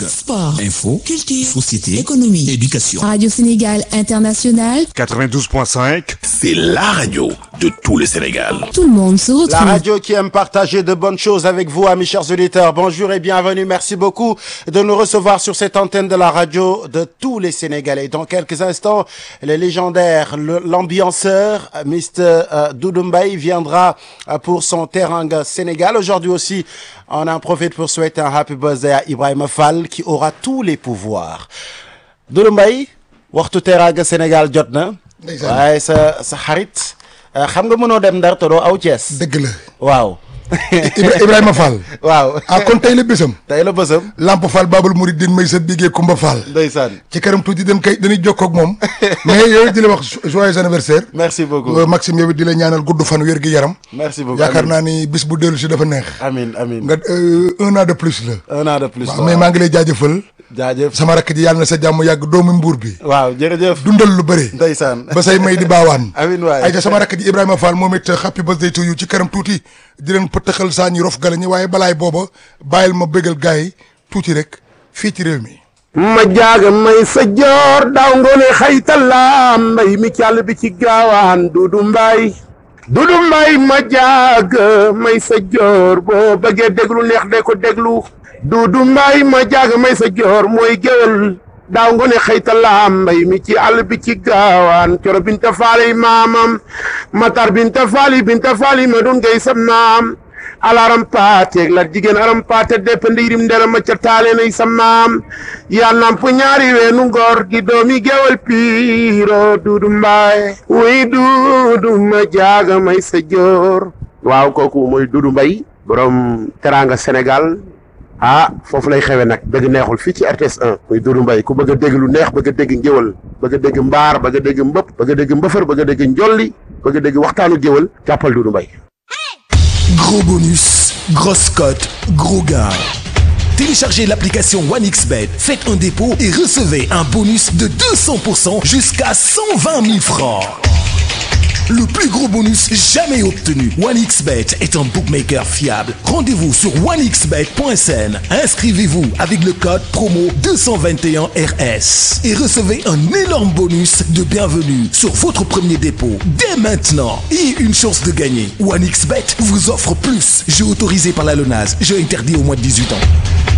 Sport, Info, culture, société, économie, éducation. Radio Sénégal International, 92.5. C'est la radio de tout le Sénégal. tout le monde se retrouve. La radio qui aime partager de bonnes choses avec vous, amis chers auditeurs. Bonjour et bienvenue. Merci beaucoup de nous recevoir sur cette antenne de la radio de tous les Sénégalais. Dans quelques instants, le légendaire, le- l'ambianceur, euh, Mr. euh, Doudou Mbaye viendra euh, pour son Teranga Sénégal. Aujourd'hui aussi, on en profite pour souhaiter un happy birthday à Ibrahima Fall qui aura tous les pouvoirs. Doudou Mbaye, waxtu Teranga Sénégal jot na. Ndeysaan. waaye sa sa xarit euh, xam nga mënoo dem Ndar te doo aw Thiès. dëgg la waaw Ibra- Ibrahima Fall waaw ah kon tey la bésam tey la bësam Lamp Fall Babal Mouridine may sa bigee Kumba Fall ndeysaan ci kanam tuuti dañ koy dañuy jokkoo ak moom mais yow di la wax joyeux anniversaire merci beaucoup Euh, Maxime yow it di la ñaanal gudd fan wér gi yaram merci beaucoup yaakaar Amin. naa ni bis bu dellu si dafa neex amin amin nga euh, un an de plus la un an de plus waaw mais maa ngi lay jaajëfal jaajëf sama rakk ji yàlla na sa jàmm yàgg doomu mbuur bi waaw jërëjëf dundal lu bëri ndeysaan ba say may di baawaan Amin waay. ay ja sama rakk ji Ibrahima Fall moom it happy birthday to you ci kanam tuuti di leen pëttaxal saa ñi rof gala ñi waaye balaay booba bàyyil ma bégal gars yi tuuti rek fii ci réew mi ma jaaga may sa joor daaw ngoone xaytala mbay mi càll bi ci gaawaan dudu mbay dudu mbay ma jaaga may sa joor boo bëggee déglu neex de ko déglu dudu mbay ma jaaga may sa joor mooy géwél daaw ngoone xaytala mbay mi ci àll bi ci gaawaan coro binta faali maamam matar binta faali binta faali ma dun ngay sa maam alaram paateeg la jigéen aram paate depp ndiirim ndera ma ca taale nay sa maam yaa namp ñaari weenu ngor di doomi gewal piiro duudu mbaay wuy duudu ma jaaga may sa joor waaw kooku mooy duudu mbay borom teranga sénégal ah foofu lay xewe nag dëgg neexul fii ci RTS 1 muy duudu mbay ku bëgg a dégg lu neex bëgg a dégg ngéwal bëgg a dégg mbaar bëgg a dégg mbëpp bëgg a dégg mbëfër bëgg a dégg njolli bëgg a dégg waxtaanu géwal jàppal duudu mbay Gros bonus, grosse cote, gros gain. Téléchargez l'application OneXBet, faites un dépôt et recevez un bonus de 200% jusqu'à 120 000 francs. Le plus gros bonus jamais obtenu. OneXBet est un bookmaker fiable. Rendez-vous sur onexbet.sn. Inscrivez-vous avec le code promo 221RS et recevez un énorme bonus de bienvenue sur votre premier dépôt dès maintenant et une chance de gagner. OneXBet vous offre plus. Jeu autorisé par la LONAS. Jeu interdit au moins de 18 ans.